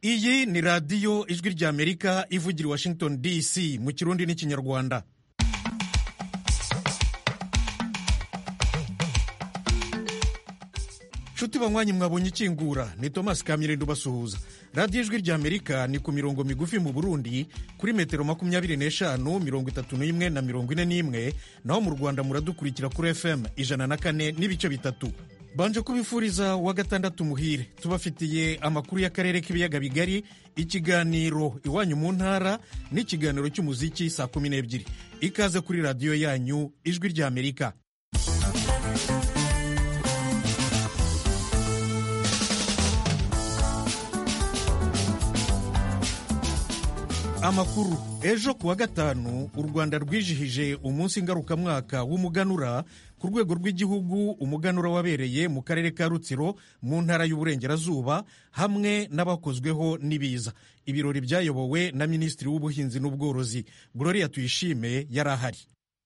iyi ni radiyo ijwi ry'amerika ivugira i washington dc mu kirundi n'ikinyarwanda nshuti banywanyi mwabonye ikingura ni thomas kamirindo ubasuhuza radiyo ijwi ry'amerika ni ku mirongo migufi mu burundi kuri metero makumyabiri n'eshanu mirongo itatu n'imwe na mirongo ine n'imwe naho mu rwanda muradukurikira kuri fm ijana na kane n'ibice bitatu banje kubifuriza wa gatandatu muhire tubafitiye amakuru y'akarere k'ibiyaga bigari ikiganiro iwanyu mu ntara n'ikiganiro cy'umuziki saa kumi n'ebyiri ikaze kuri radiyo yanyu ijwi ry'amerika amakuru ejo ku wa gatanu u rwanda rwijihije umunsi ngarukamwaka w'umuganura ku rwego rw'igihugu umuganura wabereye mu karere ka rutsiro mu ntara y'uburengerazuba hamwe n'abakozweho n'ibiza ibirori byayobowe na minisitiri w'ubuhinzi n'ubworozi gloria tuyishime yari ahari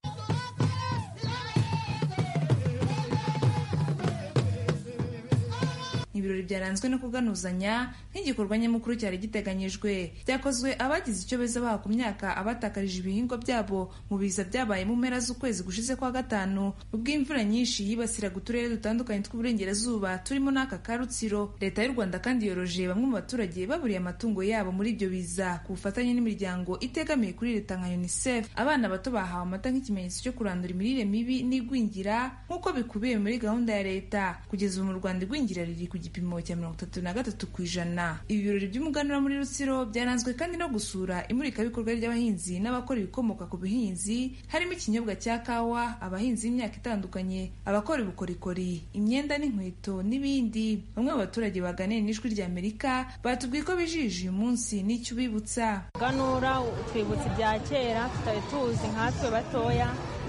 ibirori byaranzwe no kuganuzanya nk'igikorwa nyamukuru cyari giteganyijwe byakozwe abagize icyo beza baha ku myaka abatakarije ibihingwa byabo mu biza byabaye mu mpera z'ukwezi gushize kwa gatanu ubwo imvura nyinshi yibasiraga uturere dutandukanye tw'uburengerazuba turimo n'aka ka rutsiro leta y'u rwanda kandi yoroje bamwe mu baturage baburiye amatungo yabo muri ibyo biza ku bufatanye n'imiryango itegamiye kuri leta nka unicef abana bato bahawe amata nk'ikimenyetso cyo kurandura imirire mibi n'igwingira nk'uko bikubiye muri gahunda ya leta kugeza ubu mu rwanda igwingira riri ku gipimo cya mirongo itatu na gatatu ku ijana ibi birori by'umuganura muri rutsiro byaranzwe kandi no gusura imurikabikorwa ry'abahinzi n'abakora ibikomoka ku buhinzi harimo ikinyobwa cya kawa abahinzi b'imyaka itandukanye abakora ubukorikori imyenda n'inkweto n'ibindi bamwe mu baturage baganiriye n'ijwi rya amerika batubwiye ko bijije uyu munsi n'icyo ubibutsa ganura twibutsa ibya kera tutari tuzi nkatwe batoya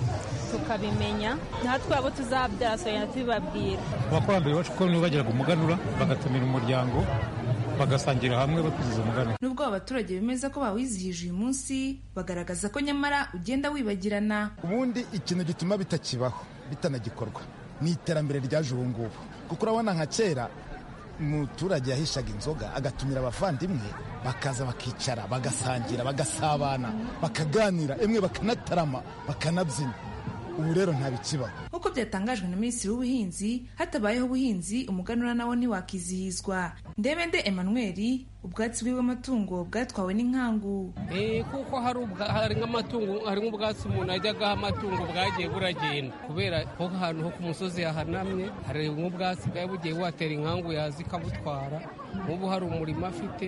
tukabimenya natwe abo tuzabyara soya tubibabwira abakurambere bacu ko nibo bagiraga umuganura bagatumira umuryango bagasangira hamwe bakwizihiza umuganura nubwo aba baturage bemeza ko bawizihije uyu munsi bagaragaza ko nyamara ugenda wibagirana ubundi ikintu gituma bitakibaho bitanagikorwa ni iterambere ryaje ubu ngubu kuko urabona nka kera umuturage yahishaga inzoga agatumira abavandimwe bakaza bakicara bagasangira bagasabana bakaganira emwe bakanatarama bakanabyina ubu rero ntabikibaho nk'uko byatangajwe na minisitiri w'ubuhinzi hatabayeho ubuhinzi umuganura nawo ntiwakizihizwa ndebende emmanuel ubwatsi bw'amatungo bwatwawe n'inkangu kuko hari nk'amatungo hari nk'ubwatsi umuntu ajyagaho amatungo bwagiye buragenda kubera ko ahantu ho ku musozi hahanamye hari nk'ubwatsi bwari bugiye buhatera inkangu yaza ikabutwara nk'ubu hari umurima afite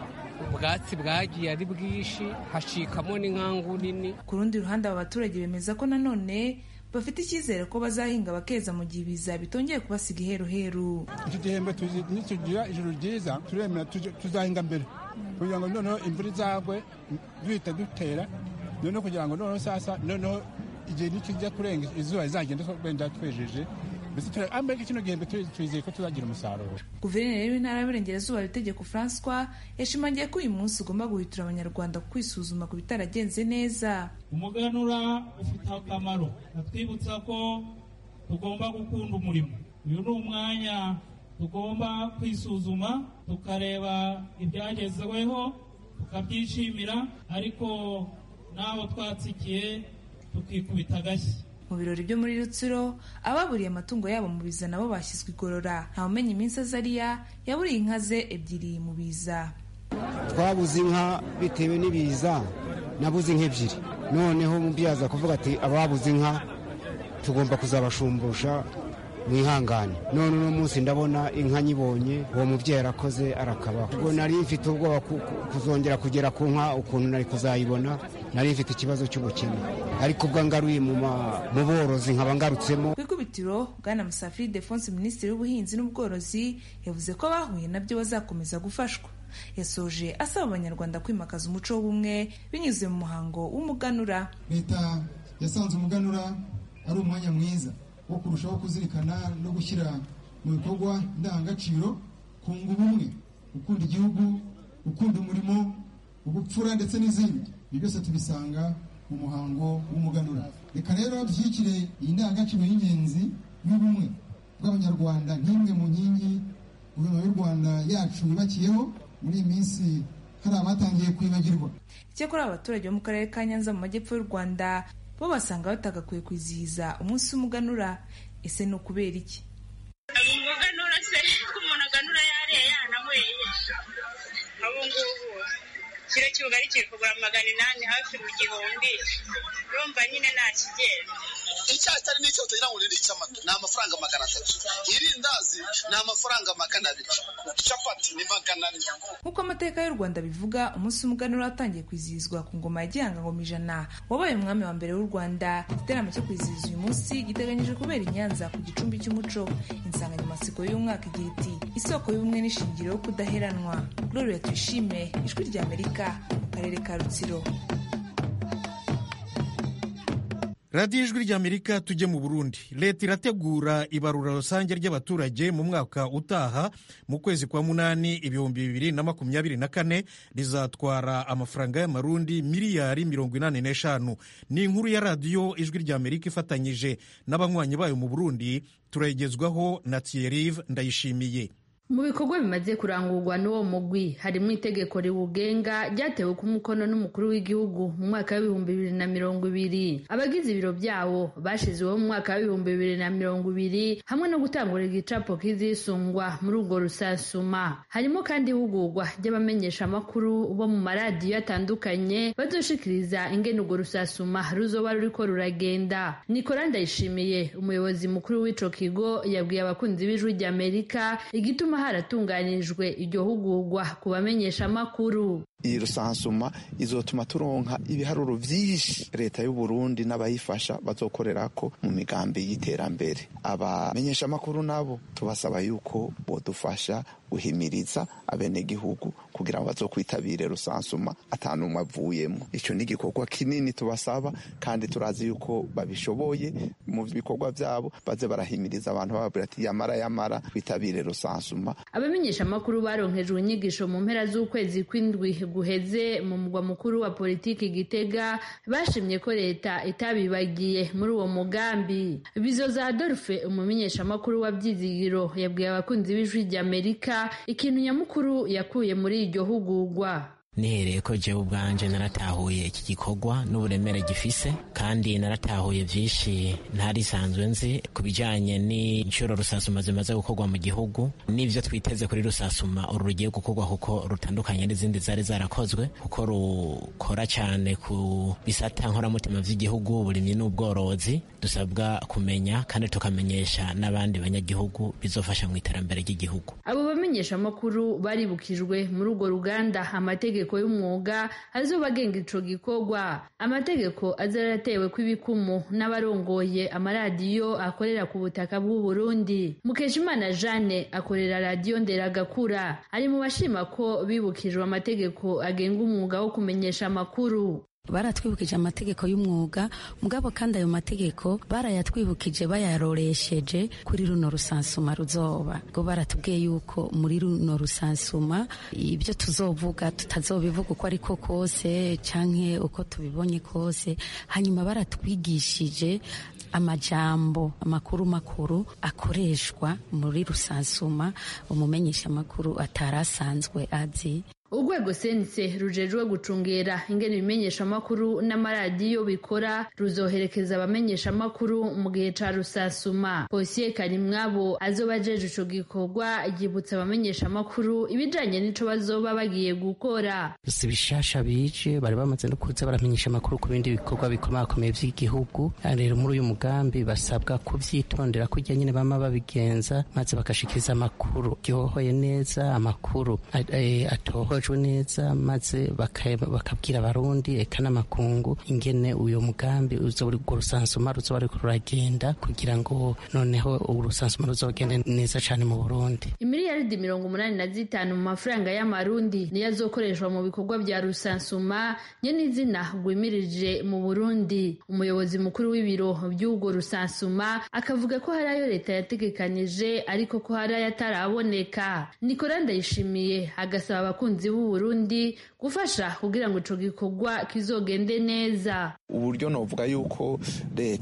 ubwatsi bwagiye ari bwinshi hacikamo n'inkangu nini ku rundi ruhande aba baturage bemeza ko nanone bafite icyizere ko bazahinga bakeza mu gihe ibiza bitongeye kubasiga iheruheru iki gihembwe nitugira ijoro ryiza turemera tuzahinga mbere kugira ngo noneho imvura izagwe duhita dutera noneho kugira ngo noneho sasa noneho igihe nikijya kurenga izuba rizagenda wenda twejeje mbese kino gihembwe twizeye ko tuzagira umusaruro guverineri w'intara y'uburengerazuba itegeko francois yashimangiye ko uyu munsi ugomba guhitura abanyarwanda kwisuzuma ku bitaragenze neza umuganura ufite akamaro atwibutsa ko tugomba gukunda umurimo uyu ni umwanya tugomba kwisuzuma tukareba ibyagezweho tukabyishimira ariko n'aho twatsikiye tukikubita agashyi mu birori byo muri rutsiro ababuriye amatungo yabo mu biza nabo bashyizwe igorora ntawumenya iminsi azariya yaburiye inka ze ebyiri mu biza twabuze inka bitewe n'ibiza nabuze inka ebyiri noneho mubyaza kuvuga ati ababuze inka tugomba kuzabashumbusha mwihangane none uno munsi ndabona inka nyibonye uwo mubyeyi arakoze arakabaho ubwo nari mfite ubwoba kuzongera kugera ku nka ukuntu nari kuzayibona nari mfite ikibazo cy'ubukene ariko ubwo ngaruye mu borozi nkaba ngarutsemo ku ikubitiro bwana musafiri defonse minisitiri w'ubuhinzi n'ubworozi yavuze ko bahuye nabyo bazakomeza gufashwa yasoje asaba abanyarwanda kwimakaza umuco w'ubumwe binyuze mu muhango w'umuganura leta yasanze umuganura ari umwanya mwiza wo kurushaho kuzirikana no gushyira mu bikorwa indangagaciro kunga ubumwe gukunda igihugu gukunda umurimo ubupfura ndetse n'izindi ibi byose tubisanga mu muhango w'umuganura reka rero dushyigikire iyi ndangagaciro y'ingenzi y'ubumwe bw'abanyarwanda nk'imwe mu nkingi guverinoma y'u rwanda yacu yubakiyeho muri iyi minsi hari abatangiye kwibagirwa icyakora abaturage bo mu karere ka nyanza mu majyepfo y'u rwanda bo basanga batagakwiye kwizihiza umunsi w'umuganura ese ni ukubera iki umuganura se ko umuntu aganura yariye yananyweye abo ngubu kiro cy'ubugari kiri kugura magana inani hafi mu gihumbi urumva nyine nta kigenda icyayi cyari n'icyo utagira ngo ni icy'amata ni amafaranga magana atatu irindazi ni amafaranga magana abiri capati ni magana ane nk'uko amateka y'u rwanda bivuga umunsi w'umuganura watangiye kwizihizwa ku ngoma ya gihanga ngoma ijana wabaye umwami wa mbere w'u rwanda igiteramo cyo kwizihiza uyu munsi giteganyijwe kubera i nyanza ku gicumbi cy'umuco insanganyamatsiko y'umwaka igira iti isoko y'ubumwe n'ishingiro yo kudaheranwa gloria tuyishime ijwi rya amerika mu karere ka rutsiro radiyo ijwi ry'amerika tujye mu burundi leta irategura ibarura rusange ry'abaturage mu mwaka utaha mu kwezi kwa munani ibihumbi bibiri na makumyabiri na kane rizatwara amafaranga y'amarundi miliyari mirongo inani n'eshanu ni inkuru ya radiyo ijwi ry'amerika ifatanyije n'abanywanyi bayo mu burundi turayigezwaho na thierrive ndayishimiye mu bikorwa bimaze kurangurwa n'uwo mugwi harimo itegeko riwugenga ryatewe ku mukono n'umukuru w'igihugu mu mwaka w'ibihumbi bibiri na mirongo ibiri abagize ibiro byawo bashizeho mu mwaka w'ibihumbi bibiri na mirongo ibiri hamwe no gutangura igicapo kizisungwa muri urwo rusasuma harimo kandi ihugurwa ry'abamenyeshamakuru bo mu maradiyo atandukanye bazoshikiriza ingene urwo rusasuma ruzoba ruriko ruragenda nikora ndayishimiye umuyobozi mukuru w'ico kigo yabwiye abakunzi b'ijwi ry'amerika igituma haratunganijwe iryo hugurwa ku bamenyeshamakuru iyi rusansuma izotuma turonka ibiharuro vyinshi leta y'u Burundi n'abayifasha bazokorerako mu migambi y'iterambere abamenyeshamakuru nabo tubasaba yuko bodufasha guhimiriza abenegihugu kugira ngo bazokwitabire rusansuma atanumwe avuyemo ico ni igikorwa kinini tubasaba kandi turazi yuko babishoboye mu bikorwa vyabo baze barahimiriza abantu bababwira ati yamara yamara twitabire rusansuma abamenyeshamakuru baronkejwe inyigisho mu mpera z'ukwezi kw'indwi guheze mu mugwa mukuru wa politiki gitega bashimye ko leta itabibagiye muri uwo mugambi bizoza adolphe umumenyeshamakuru wa byizigiro yabwiye abakunzi b'ijwi ry'amerika ikintu nyamukuru yakuye muri iryo hugurwa nihereye ko jewe ubwanje naratahuye iki gikorwa n'uburemere gifise kandi naratahuye vyinshi ntarisanzwe nzi ku bijanye n'inshuro rusasuma zimaze gukorwa mu gihugu n'ivyo twiteze kuri rusasuma uru rugiye gukorwa kuko rutandukanye n'izindi zari zarakozwe kuko rukora cane ku bisata nkoramutima vy'igihugu uburimyi n'ubworozi dusabwa kumenya kandi tukamenyesha n'abandi banyagihugu bizofasha mu iterambere ry'igihugu abo bamenyeshamakuru baribukijwe muri urwo ruganda amategeko amategeko y'umwuga azoba agenga ico gikorwa amategeko azaratewe kw'ibikumu n'abarongoye amaradiyo akorera ku butaka bw'u Burundi Mukeshimana Jeanne akorera radiyo Nderagakura ari mu bashima ko bibukijwe amategeko agenga umwuga wo kumenyesha amakuru baratwibukije amategeko y'umwuga mugabo kandi ayo mategeko barayatwibukije bayaroresheje kuri runo rusansuma ruzoba ngo baratubwiye yuko muri runo rusansuma ibyo tuzovuga tutazobivuga uko ariko kose canke uko tubibonye kose hanyuma baratwigishije amajambo amakuru makuru akoreshwa muri rusansuma umumenyesha amakuru atarasanzwe azi urwego sense rujejwe gucungera ingene ibimenyeshamakuru n'amaradiyo bikora ruzoherekeza abamenyeshamakuru mu gihe ca rusasuma posiye karimwabo azoba ajeje ico gikorwa yibutsa abamenyeshamakuru ibijanye n'ico bazoba bagiye gukora si bishasha bije bari bamaze no kuza baramenyesha amakuru ku bindi bikorwa bikomakomeye vy'igihugu rero muri uyu mugambi basabwa kuvyitondera kurya nyine bama babigenza maze bagashikiriza amakuru ryohoye neza amakuru atohoye bafashwe neza maze bakabwira abarundi eka n'amakungu ingene uyo mugambi urwo rusansuma ruzoba ruriko ruragenda kugira ngo noneho urusansuma ruzogende neza cane mu burundi imiliyaridi mirongo umunani na zitanu mu mafaranga y'amarundi niyo azokoreshwa mu bikorwa vya rusansuma nye n'izina rwimirije mu burundi umuyobozi mukuru w'ibiro vy'urwo rusansuma akavuga ko hari ayo leta yategekanije ariko ko hari ayataraboneka nikora ndayishimiye agasaba abakunzi b'u Burundi gufasha kugira ngo ico gikorwa kizogende neza uburyo novuga yuko leta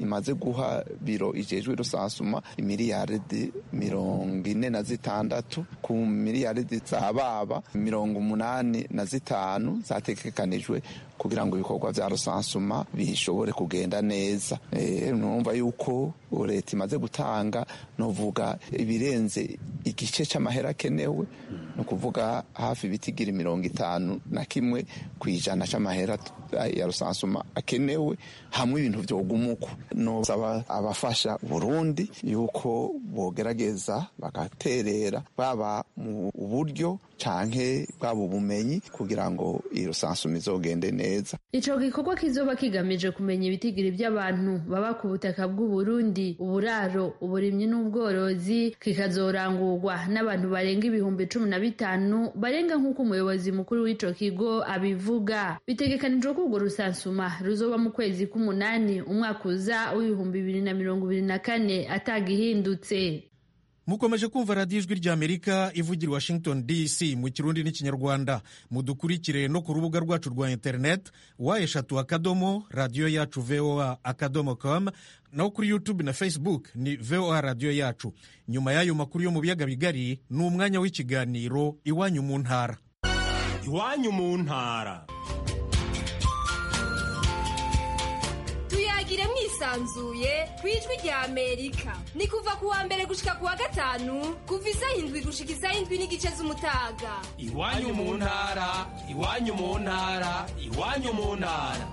imaze guha biro ijejwe rusansuma imiliyaridi mirongo ine na zitandatu ku miliyaridi za baba mirongo umunani na zitanu zategekanijwe kugira ngo ibikorwa vya rusansuma bishobore kugenda neza e, numva yuko leta imaze gutanga novuga ibirenze igice c'amahera akenewe ni ukuvuga hafi ibitigira mirongo itanu na kimwe ku ijana c'amahera ya rusansuma akenewe hamwe ibintu vyogumuko nosaba abafasha burundi yuko bogerageza bagaterera baba mu buryo canke bwaba ubumenyi kugira ngo iyo rusansuma izogende neza ico gikorwa kizoba kigamije kumenya ibitigiri by'abantu baba ku butaka bw'uburundi uburaro uburimyi n'ubworozi kikazorangurwa n'abantu barenga ibihumbi cumi na bitanu barenga nk'uko umuyobozi mukuru w'ico kigo abivuga bitegekanijwe ko urwo rusansuma ruzoba mu kwezi k'umunani umwaka uza w'ibihumbi bibiri na mirongo ibiri na kane atagihindutse mukomeje kumva radiyo ijwi ry'amerika ivugira washington dc mu kirundi n'ikinyarwanda mudukurikire no ku rubuga rwacu rwa interineti wa eshatu akadomo radiyo yacu voa akadomo com naho kuri youtube na facebook ni voa radiyo yacu nyuma y'ayo makuru yo mu biyaga bigari ni umwanya w'ikiganiro iwanyu mu ntara iwanyu mu ntara tuyagire mwisanzuye ku ijwi rya amerika ni kuva ku wa mbere gushika ku wa gatanu kuva isaha indwi gushika isaha indwi n'igice z'umutaga iwanyu mu ntara iwanyu mu ntara iwanyu mu ntara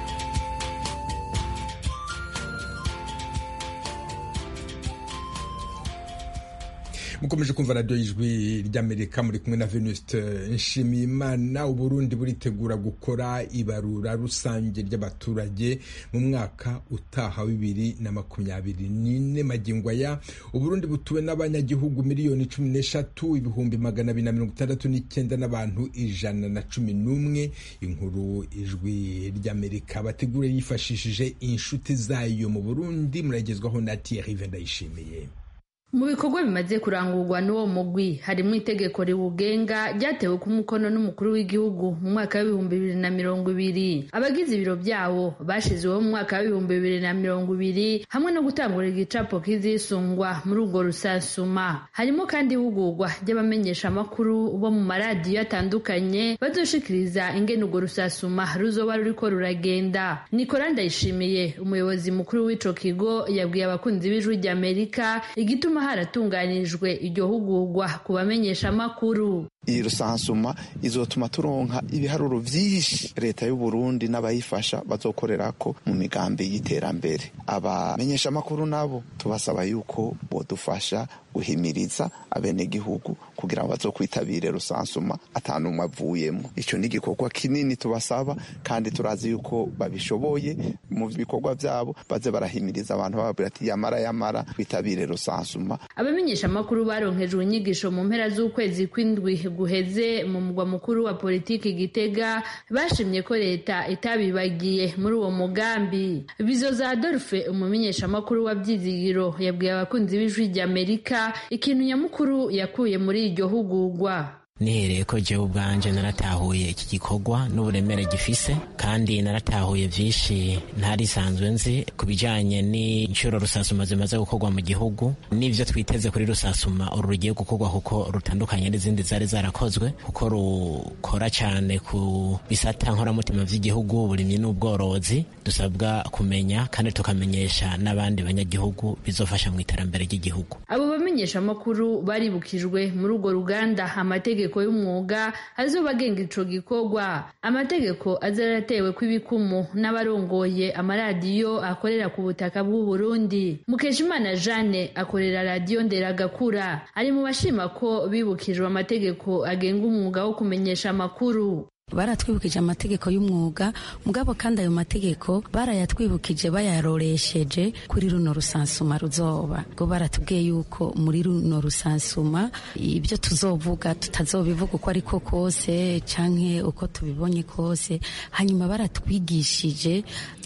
mukomeje kumva radiyo y'ijwi ry'amerika muri kumwe na venuste nshimiyimana uburundi buritegura gukora ibarura rusange ry'abaturage mu mwaka utaha bibiri na makumyabiri n'ine magingo aya uburundi butuwe n'abanyagihugu miliyoni cumi n'eshatu ibihumbi magana abiri na mirongo itandatu n'icyenda n'abantu ijana na cumi n'umwe inkuru ijwi ry'amerika bategura yifashishije inshuti zayo mu burundi muragezwaho na thierry ndayishimiye mu bikorwa bimaze kurangurwa n'uwo mugwi harimo itegeko riwugenga ryatewe ku mukono n'umukuru w'igihugu mu mwaka w'ibihumbi bibiri na mirongo ibiri abagize ibiro byawo bashizeho mu mwaka w'ibihumbi bibiri na mirongo ibiri hamwe no gutangura igicapo kizisungwa muri urwo rusansuma harimo kandi ihugurwa ry'abamenyeshamakuru bo mu maradiyo atandukanye bazoshikiriza ingene urwo rusasuma ruzoba ruriko ruragenda nikora ndayishimiye umuyobozi mukuru w'ico kigo yabwiye abakunzi b'ijwi ry'amerika igituma haratunganirijwe iryo hugurwa ku bamenyeshamakuru iyi rusansuma izotuma turonka ibiharuro vyinshi leta y'uburundi n'abayifasha bazokorerako mu migambi y'iterambere abamenyeshamakuru nabo tubasaba yuko bodufasha guhimiriza abenegihugu kugira ngo bazokwitabire rusansuma atanumwe avuyemo ico ni igikorwa kinini tubasaba kandi turazi yuko babishoboye mu bikorwa vyabo baze barahimiriza abantu bababwira ati yamara yamara twitabire rusansuma abamenyeshamakuru baronkejwe inyigisho mu mpera z'ukwezi kw'indwi guheze mu mugwa mukuru wa politiki gitega bashimye ko leta itabibagiye muri uwo mugambi bizoza adolphe umumenyeshamakuru wa byizigiro yabwiye abakunzi b'ijwi ry'amerika ikintu nyamukuru yakuye muri iryo hugurwa nihereye ko jewe ubwanje naratahuye iki gikorwa n'uburemere gifise kandi naratahuye vyinshi ntarisanzwe nzi ku bijanye n'inshuro rusasuma zimaze gukorwa mu gihugu n'ivyo twiteze kuri rusasuma uru rugiye gukorwa kuko rutandukanye n'izindi zari zarakozwe kuko rukora cane ku bisata nkoramutima vy'igihugu uburimyi n'ubworozi dusabwa kumenya kandi tukamenyesha n'abandi banyagihugu bizofasha mu iterambere ry'igihugu abo bamenyeshamakuru baribukijwe muri urwo ruganda amategeko y'umwuga azoba agenga ico gikorwa amategeko azaratewe kw'ibikumu n'abarongoye amaradiyo akorera ku butaka bw'u Burundi Mukeshimana Jeanne akorera radiyo Nderagakura ari mu bashima ko bibukijwe amategeko agenga umwuga wo kumenyesha amakuru baratwibukije amategeko y'umwuga mugabo kandi ayo mategeko barayatwibukije bayaroresheje kuri runo rusansuma ruzoba ngo baratubwiye yuko muri runo rusansuma ibyo tuzovuga tutazobivuga uko ariko kose canke uko tubibonye kose hanyuma baratwigishije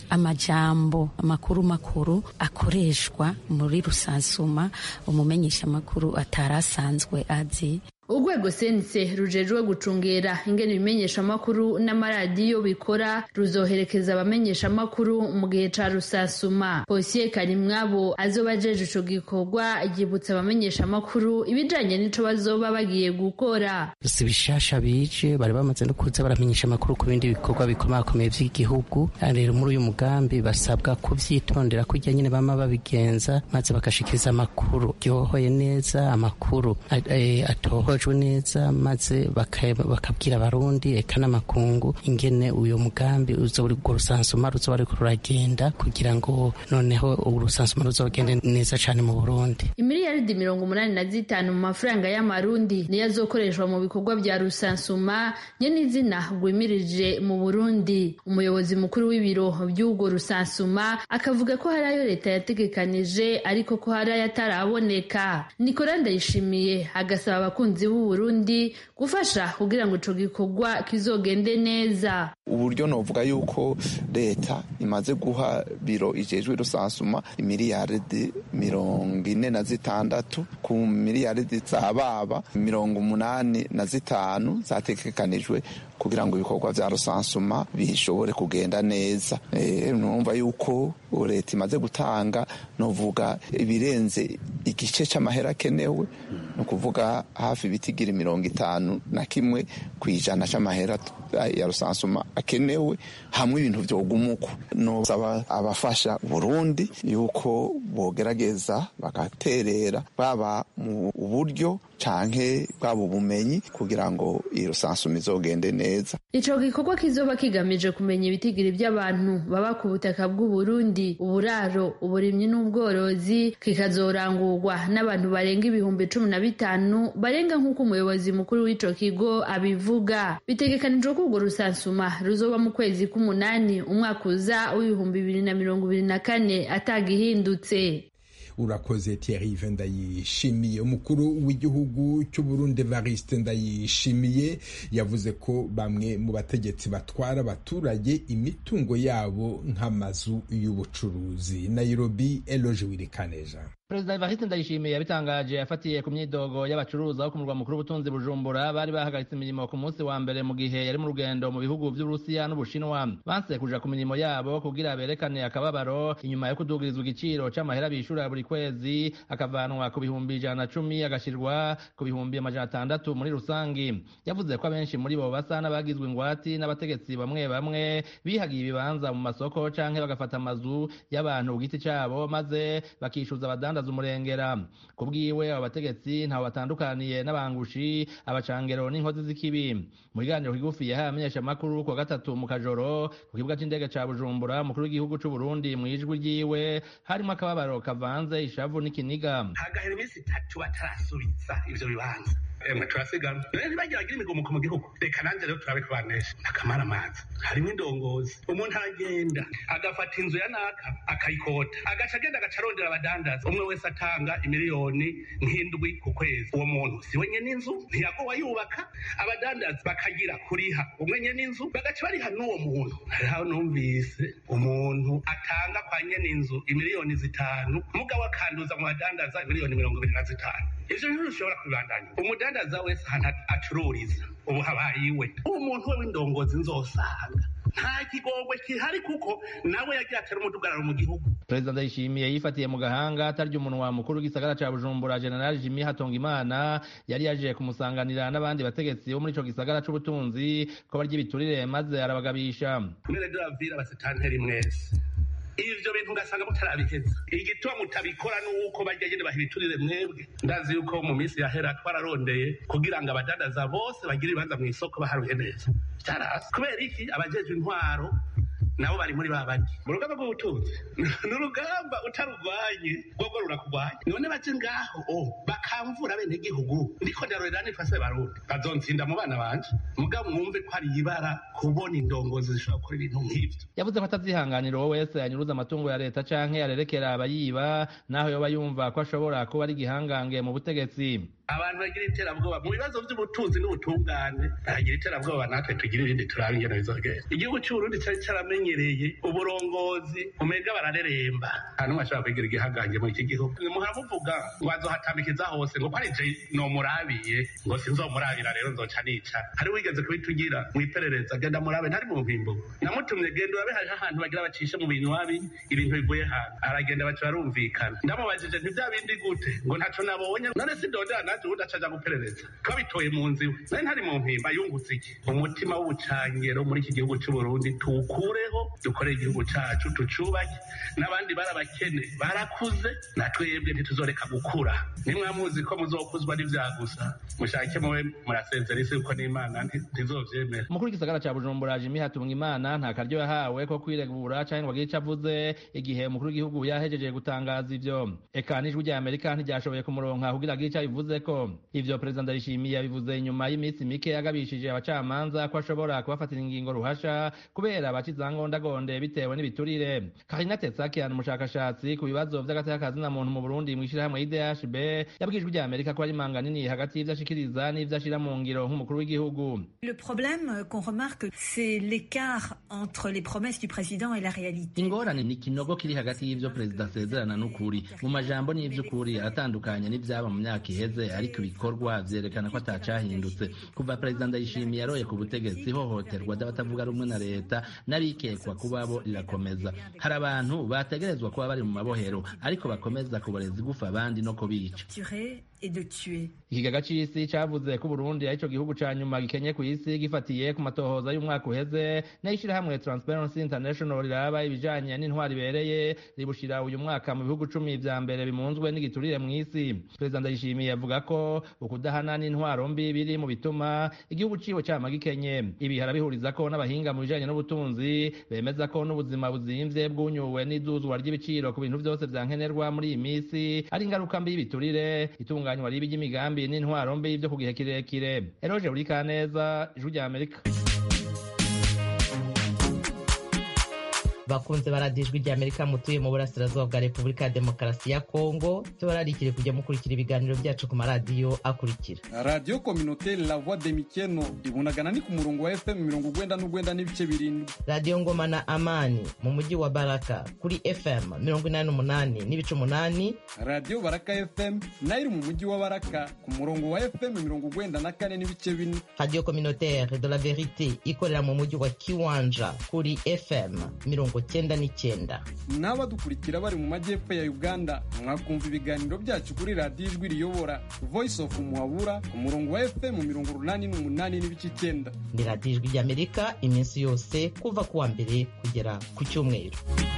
amajambo amakuru makuru akoreshwa muri rusansuma umumenyesha amakuru atari asanzwe azi urwego sense rujejwe gucungera ingene ibimenyeshamakuru n'amaradiyo bikora ruzoherekeza abamenyeshamakuru mu gihe ca rusasuma posiye karimwabo azoba ajeje ico gikorwa yibutsa abamenyeshamakuru ibijanye n'ico bazoba bagiye gukora si bishasha bije bari bamaze no kuza baramenyesha amakuru ku bindi bikorwa bikomakomeye vy'igihugu rero muri uyu mugambi basabwa kuvyitondera kurya nyene bama babigenza maze bagashikiriza amakuru ryohoye neza amakuru atohojwe neza maze bakabwira abarundi eka n'amakungu ingene uyu mugambi urwo rusansuma ruzoba ruriko ruragenda kugira ngo noneho urusansuma ruzogende neza cane mu burundi imiliyaridi mirongo umunani na zitanu mu mafaranga y'amarundi niyo azokoreshwa mu bikorwa vya rusansuma nyene izina rwimirije mu burundi umuyobozi mukuru w'ibiro vy'urwo rusansuma akavuga ko hari ayo leta yategekanije ariko ko hari ayo ataraboneka nikora ndayishimiye agasaba abakunzi b'u Burundi gufasha kugira ngo ico gikorwa kizogende neza uburyo novuga yuko leta imaze guha biro ijejwe rusansuma imiliyaridi mirongo ine na zitandatu ku miliyaridi za baba mirongo umunani na zitanu zategekanijwe kugira ngo ibikorwa vya rusansuma bishobore kugenda neza e, numva yuko leta imaze gutanga novuga ibirenze igice c'amahera akenewe ni ukuvuga hafi ibitigira mirongo itanu na kimwe ku ijana c'amahera ya rusansuma akenewe hamwe ibintu vyogumuko nosaba abafasha burundi yuko bogerageza bagaterera baba mu buryo canke bwaba ubumenyi kugira ngo iyi rusansuma izogende neza ico gikorwa kizoba kigamije kumenya ibitigiri by'abantu baba ku butaka bw'uburundi uburaro uburimyi n'ubworozi kikazorangurwa n'abantu barenga ibihumbi cumi na bitanu barenga nk'uko umuyobozi mukuru w'ico kigo abivuga bitegekanijwe ko urwo rusansuma ruzoba mu kwezi k'umunani umwaka uza w'ibihumbi bibiri na mirongo ibiri na kane atagihindutse urakoze Thierry ndayishimiye umukuru w'igihugu cy'uburundi Evariste ndayishimiye yavuze ko bamwe mu bategetsi batwara abaturage imitungo yabo nk'amazu y'ubucuruzi Nairobi Eloge Wirikaneja perezida evariste ndayishimiye yabitangaje afatiye ku myidogo y'abacuruza bo ku murwa mukuru w'ubutunzi bujumbura bari bahagaritse imirimo ku munsi wa mbere mu gihe yari mu rugendo mu bihugu vy'uburusiya n'ubushinwa banse kuja ku mirimo yabo kugira berekane akababaro inyuma yo kudugirizwa igiciro c'amahera bishura buri kwezi akavanwa ku bihumbi ijana na cumi agashirwa ku bihumbi amajana atandatu muri rusangi yavuze ko abenshi muri bo basa n'abagizwe ingwati n'abategetsi bamwe bamwe bihagiye ibibanza mu masoko canke bagafata amazu y'abantu ku giti cabo maze bakishuza abadandaza umurengera ku bwiwe abo bategetsi ntawe batandukaniye n'abangushi abacangero n'inkozi z'ikibi mu biganiro kigufi yahaye amenyeshamakuru kuwa gatatu mu kajoro ku kibuga c'indege ca bujumbura umukuru w'igihugu c'uburundi mu ijwi ryiwe harimo akababaro kavanze ishavu n'ikiniga hagahera iminsi itatu batarasubiza ivyo bibanza emwe turasigana rero ntibageragira imigumuko mu gihugu reka nanjye rero turabe kubanesha akamara amazi harimo indongozi umuntu aragenda agafata inzu ya naka akayikota agaca agenda agaca arondera abadandaza umwe wese atanga imiliyoni nk'indwi ku kwezi uwo muntu si we nyene inzu ntiyagowa yubaka abadandaza bakagira kuriha umwe nyene inzu bagaca bariha n'uwo muntu hariho numvise umuntu atanga kwa nyene inzu imiliyoni zitanu mugabo akanduza mu badandaza imiliyoni mirongo ibiri na zitanu ivyo bintu bishobora kubibandanya umudandaza wese ahantu acururiza ubu habaye iwe uwo muntu we w'indongozi nzosanga nta kigongwe kihari kuko nawe yagiye atera umudugararo mu gihugu perezida ndayishimiye yifatiye mu gahanga atarya umunwa mukuru w'igisagara ca bujumbura general jimi hatongimana yari yaje kumusanganira n'abandi bategetsi bo muri ico gisagara c'ubutunzi ko barya ibiturire maze arabagabisha mwene duravira basitanteri mwese ivyo bintu ugasanga mutarabiheza igituma mutabikora nuko bajya nyene baha ibiturire mwebwe ndazi yuko mu minsi yahera twararondeye kugira ngo abadandaza bose bagire ibibanza mu isoko baharuye neza vyarasi kubera iki abajejwe intwaro nabo bari muri babandi mu rugamba rw'ubutunzi ni urugamba utarurwanye rwogo rurakugwanya none baje ngaho o bakamvura bene gihugu ndiko ndarorera nifase barundi bazonsinda mu bana banje mugabo mwumve ko ari ibara kubona indongozi zishobora gukora ibintu nk'ivyo yavuze ko atazihanganira uwo wese yanyuruza amatungo ya leta canke yarerekera abayiba naho yoba yumva ko ashobora kuba ari igihangange mu butegetsi abantu bagira iterabwoba mu bibazo by'ubutunzi n'ubutungane bagira iterabwoba natwe tugira ibindi turaba ingene bizogenda igihugu cy'uburundi cyari cyaramenye baramenyereye uburongozi umega barareremba nta n'umwe ashobora kwigira igihangange muri iki gihugu muhamuvuga ngo azohatamikiza hose ngo kwari je nomurabiye ngo sinzomurabira rero nzoca nica hari wigeze kubitugira mu iperereza genda murabe ntari mu mpimbo namutumye genda urabe hariho ahantu bagira bacishe mu bintu wabi ibintu bivuye hantu aragenda baca barumvikana ndamubajije ntibya bindi gute ngo ntaco nabonye none sindondera naje ubundi acaja guperereza twabitoye mu nzu iwe nari ntari mu mpimba yungutse iki umutima w'ubucangero muri iki gihugu c'uburundi tuwukureho dukorere igihugu cacu tucubake n'abandi barabakene barakuze na twebwe ntituzoreka gukura nimwamuzi ko muzokuzwa n'ivyagusa mushake muwe murasezera isi kuko n'imana ntizovyemera umukuru w'igisagara ca bujumbura jimi hatunga imana nta karyo yahawe ko kwiregura canke ngo agire ico avuze igihe umukuru w'igihugu yahejeje gutangaza ivyo eka n'ijwi rya amerika ntiryashoboye kumuronka kugira agire ico abivuze ko ivyo perezida ndayishimiye yabivuze inyuma y'iminsi mike yagabishije abacamanza ko ashobora kubafatira ingingo ruhasha kubera abacizangondagonde bitewe n'ibiturire karina tetsakian umushakashatsi ku bibazo vy'agateka na muntu mu burundi mw'ishirahamwe idhb yabwijwe rya amerika ko ari manga nini hagati y'ivyo ashikiriza n'ivyo ashira mu ngiro nk'umukuru w'igihugu Le problème qu'on remarque, c'est l'écart entre les promesses du président et la réalité. ingorane ni ikinogo kiri hagati y'ivyo perezida asezerana n'ukuri mu majambo n'ivy'ukuri aratandukanye n'ivyaba mu myaka iheze ariko ibikorwa vyerekana ko atacahindutse kuva perezida ndayishimiye yaroye ku butegetsi ihohoterwa ry'abatavuga rumwe na leta n'abikekwa kubabo rirakomeza hari abantu bategerezwa kuba bari mu mabohero ariko bakomeza kuboreza igufa abandi no kubica Tuer et de tuer. ikigaga c'isi cavuze ko uburundi arico gihugu ca nyuma gikenye kw'isi gifatiye ku matohoza y'umwaka uheze n'ishirahamwe transparency international riraba ibijanye n'intwari ibereye ribushira uyu mwaka mu bihugu cumi vya mbere bimunzwe n'igiturire mw'isi perezida ndayishimiye avuga ko ukudahana n'intwaro mbi biri mu bituma igihugu ciwe cama gikenye ibi harabihuriza ko n'abahinga mu bijanye n'ubutunzi bemeza ko n'ubuzima buzimvye bwunyuwe n'iduzwa ry'ibiciro ku bintu vyose vya nkenerwa muri iyi misi ari ingaruka mbi y'ibiturire itunganywa ribi ry'imigambi n'intwaro mbi vyo ku gihe kirekire eroje burikaneza ijwi rya amerika bakunze baradijwe rya amerika mutuye mu burasirazuba bwa repubulika ya demokarasi ya kongo tubararikire kujya mukurikira ibiganiro byacu ku maradiyo akurikira radiyo kominoteri la voix de mikeno ibunagana ni ku murongo wa fm mirongo ugwenda n'ugwenda n'ibice birindwi radiyo ngoma na amani mu mujyi wa baraka kuri fm mirongo inani n'umunani n'ibice umunani radiyo baraka fm nayo iri mu mujyi wa baraka ku murongo wa fm mirongo ugwenda na kane n'ibice bine radiyo communautaire de la verite ikorera mu mujyi wa kiwanja kuri fm mirongo cyenda n'icyenda n'abadukurikira bari mu majyepfo ya uganda mwakumva ibiganiro byacu kuri radiyo ijwi riyobora voice of muhabura ku murongo wa fm mirongo urunani n'umunani n'ibice icyenda ni radiyo ijwi ry'amerika iminsi yose kuva ku wa mbere kugera ku cyumweru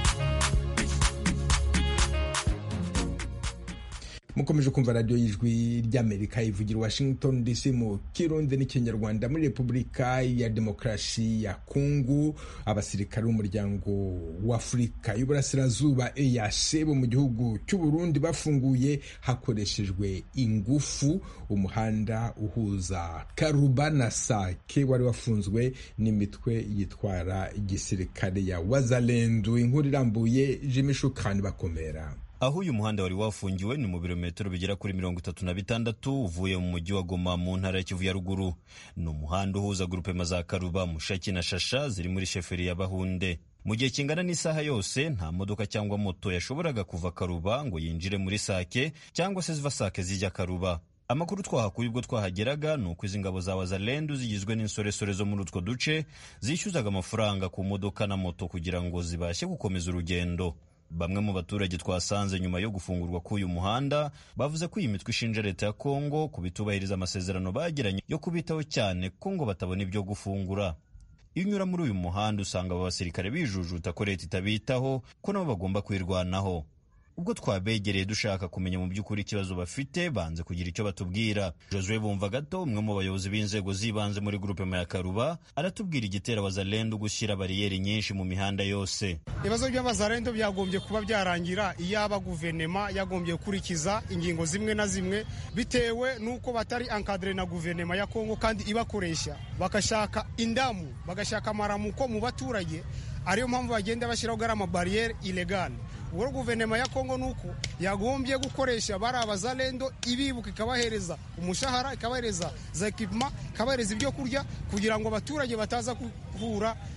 mukomeje kumva radiyo y'ijwi ry'amerika ivugira washington dc mu kirundi n'ikinyarwanda muri repubulika ya demokarasi ya kongo abasirikare b'umuryango w'afurika y'uburasirazuba eac bo mu gihugu cy'uburundi bafunguye hakoreshejwe ingufu umuhanda uhuza karuba na sake wari wafunzwe n'imitwe yitwara igisirikare ya wazalendu inkuru irambuye jimi shukani bakomera aho uyu muhanda wari wafungiwe ni mu birometero bigera kuri mirongo itatu na bitandatu uvuye mu mujyi wa Goma mu ntara ya Kivu ya ruguru ni umuhanda uhuza grupema za Karuba Mushaki na Shasha ziri muri sheferi ya Bahunde mu gihe kingana n'isaha yose nta modoka cyangwa moto yashoboraga kuva Karuba ngo yinjire muri Sake cyangwa se ziva Sake zijya Karuba amakuru twahakuye ubwo twahageraga ni uko izi ngabo za wazalendu zigizwe n'insoresore zo muri utwo duce zishyuzaga amafaranga ku modoka na moto kugira ngo zibashe gukomeza urugendo bamwe mu baturage twasanze nyuma yo gufungurwa k'uyu muhanda bavuze ko iyi mitwe ishinja leta ya kongo kubitubahiriza amasezerano bagiranye yo kubitaho cyane ko ngo batabona ibyo gufungura iyo unyura muri uyu muhanda usanga aba basirikare bijujuta ko leta itabitaho ko nabo bagomba kwirwanaho ubwo twabegereye dushaka kumenya mu by'ukuri ikibazo bafite banze kugira icyo batubwira josue bumva gato umwe mu bayobozi b'inzego z'ibanze muri gurupe ya karuba aratubwira igitera wazalendo gushyira bariyeri nyinshi mu mihanda yose ibibazo by'abazarendo byagombye kuba byarangira iyaba guverinema yagombye gukurikiza ingingo zimwe na zimwe bitewe n'uko batari ankadire na guverinema ya kongo kandi ibakoresha bagashaka indamu bagashaka amaramuko mu baturage ariyo mpamvu bagenda bashyiraho gari amabariyeri ilegale ubwo guverinoma ya kongo ni uko yagombye gukoresha bari abazalendo ibibuka ikabahereza umushahara ikabahereza za ekipima ikabahereza ibyo kurya kugira ngo abaturage bataza guhura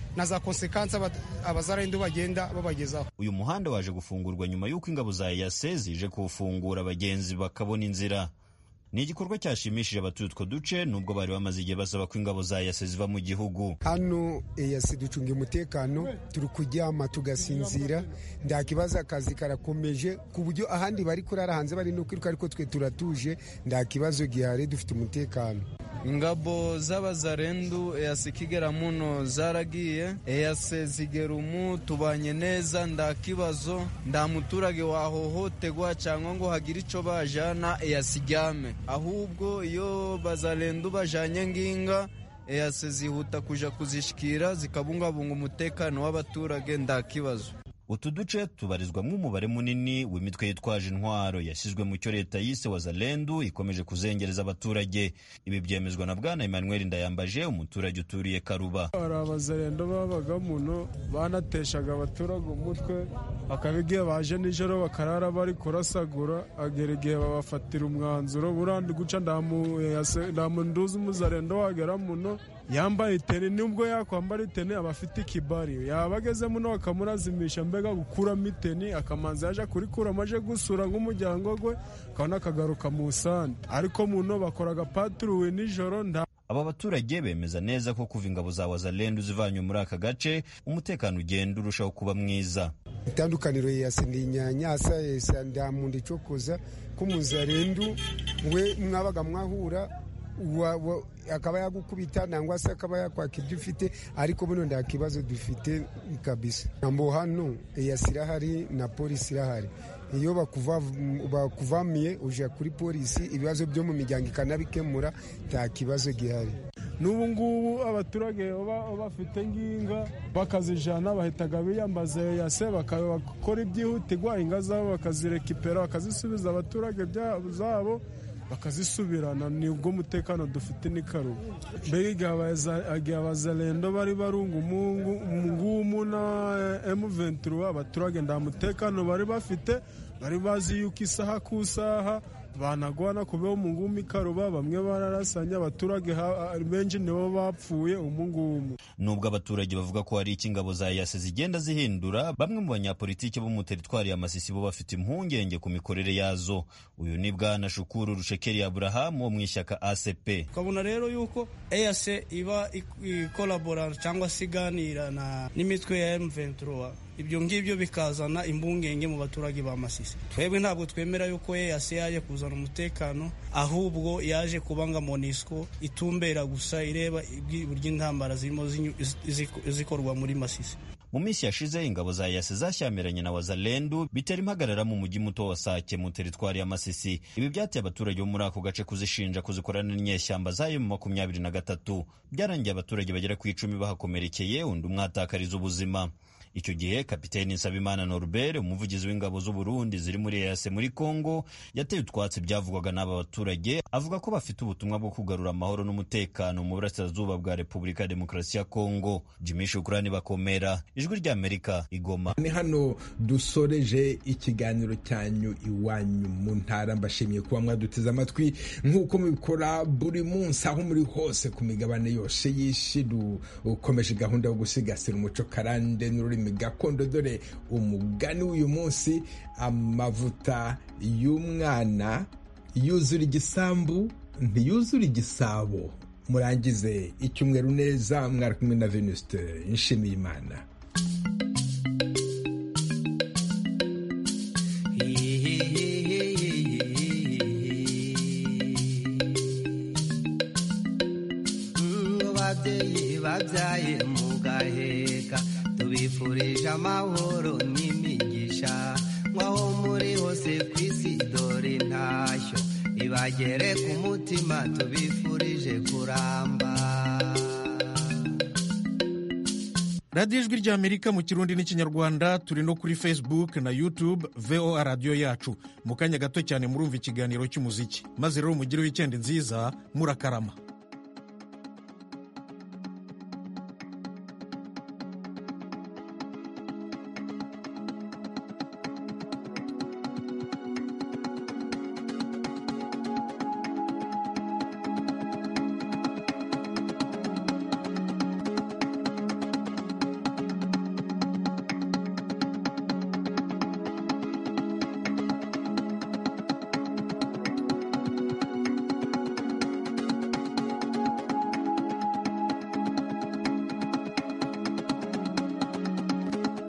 na za konsekansi abazarendo bagenda babagezaho uyu muhanda waje gufungurwa nyuma y'uko ingabo za eyase zije kuwufungura abagenzi bakabona inzira ni igikorwa cyashimishije abatuye utwo duce nubwo bari bamaze igihe basaba ko ingabo za eyase ziva mu gihugu hano eyase ducunga umutekano turi kuryama tugasinzira nta kibazo akazi karakomeje ku buryo ahandi bari kurara hanze bari no kwiruka ariko twe turatuje nta kibazo gihari dufite umutekano ingabo z'abazarendu eyase ikigera muno zaragiye eyase zigera umu tubanye neza nta kibazo nta muturage wahohotegwa cyangwa ngo hagire icyo bajana eyase ijyame ahubwo iyo bazarendu bajanye nginga eyase zihuta kuja kuzishikira zikabungabunga umutekano w'abaturage nta kibazo utu duce tubarizwamo umubare munini w'imitwe yitwaje intwaro yashyizwe mu cyo leta yise wazalendu ikomeje kuzengereza abaturage ibi byemezwa na bwana emmanuel ndayambaje umuturage uturiye karuba hari abazarendo babaga muno banateshaga abaturage umutwe bakaba igihe baje nijoro bakarara bari kurasagura agera igihe babafatira umwanzuro burandi guca nta muntu uzi umuzarendo wagera muno yambaye iteni nubwo yakwambara iteni aba afite ikibari yaba ageze muno bakamurazimisha mbega gukuramo iteni akamanza yaje kurikuramo aje gusura nk'umuryango we akabona akagaruka mu sande ariko muno bakoraga paturuwe nijoro nta aba baturage bemeza neza ko kuva ingabo za wazalendu zivanywe muri aka gace umutekano ugenda urushaho kuba mwiza itandukaniro yase ndi nyanyasa yesa nda muntu icokoza ko muzarendu we mwabaga mwahura akaba yagukubita nangwa se akaba yakwaka ibyo ufite ariko buno nta kibazo dufite kabisa ntambo hano eyasi irahari na polisi irahari iyo bakuvamiye uje kuri polisi ibibazo byo mu miryango ikanabikemura nta kibazo gihari n'ubu ngubu abaturage baba bafite nginga bakazijana bahitaga biyambaza yase bakakora ibyihutirwa inga zabo bakazirekipera bakazisubiza abaturage zabo bakazisubirana ni ubwo umutekano dufite ni karuba mbega igihe abazarendo bari barunga umungumu na M23 abaturage nta mutekano bari bafite bari bazi yuko isaha ku isaha banagwana kubeho mu ngumi karuba bamwe bararasanya abaturage benshi nibo bapfuye umungumu nubwo abaturage bavuga ko hari icyo ingabo za yase zigenda zihindura bamwe mu banyapolitiki bo mu teritwari ya masisi bo bafite impungenge ku mikorere yazo uyu ni bwana shukuru rushekeri aburahamu wo mu ishyaka acp ukabona rero yuko eyase iba ikolabora cyangwa se iganira n'imitwe ya M23 ibyo ngibyo bikazana imbungenge mu baturage ba masisi twebwe ntabwo twemera yuko eyase yaje kuzana umutekano ahubwo yaje kubanga monisco itumbera gusa ireba uburyo intambara zirimo zikorwa muri masisi mu minsi yashize ingabo za yase zashyamiranye na wazalendu bitera impagarara mu mujyi muto wa sake mu teritwari ya masisi ibi byateye abaturage bo muri ako gace kuzishinja kuzikorana n'inyeshyamba zayo mu makumyabiri na gatatu byarangiye abaturage bagera ku icumi bahakomerekeye undi umwe ahatakariza ubuzima icyo gihe kapiteni nsabimana norbert umuvugizi w'ingabo z'u burundi ziri muri eyase muri congo yateye utwatsi byavugwaga n'aba baturage avuga ko bafite ubutumwa bwo kugarura amahoro n'umutekano mu burasirazuba bwa repubulika ya demokarasi ya congo jimmy shukurani bakomera ijwi ry'amerika igoma ni hano dusoreje ikiganiro cyanyu iwanyu mu ntara mbashimiye kuba mwaduteze amatwi nk'uko mubikora buri munsi aho muri hose ku migabane yose y'isi dukomeje gahunda yo gusigasira umuco karande n'ururimi gakondo dore umugani w'uyu munsi amavuta y'umwana yuzura igisambu ntiyuzura igisabo murangize icyumweru neza mwari kumwe na venuste nshimiye imana babyaye mu gaheka tubifurije amahoro n'imigisha nk'aho muri hose ku isi dore intashyo ibagere ku mutima tubifurije kuramba radiyo ijwi ry'amerika mu kirundi n'ikinyarwanda turi no kuri facebook na youtube voa radiyo yacu mu kanya gato cyane murumva ikiganiro cy'umuziki maze rero mugire wikendi nziza murakarama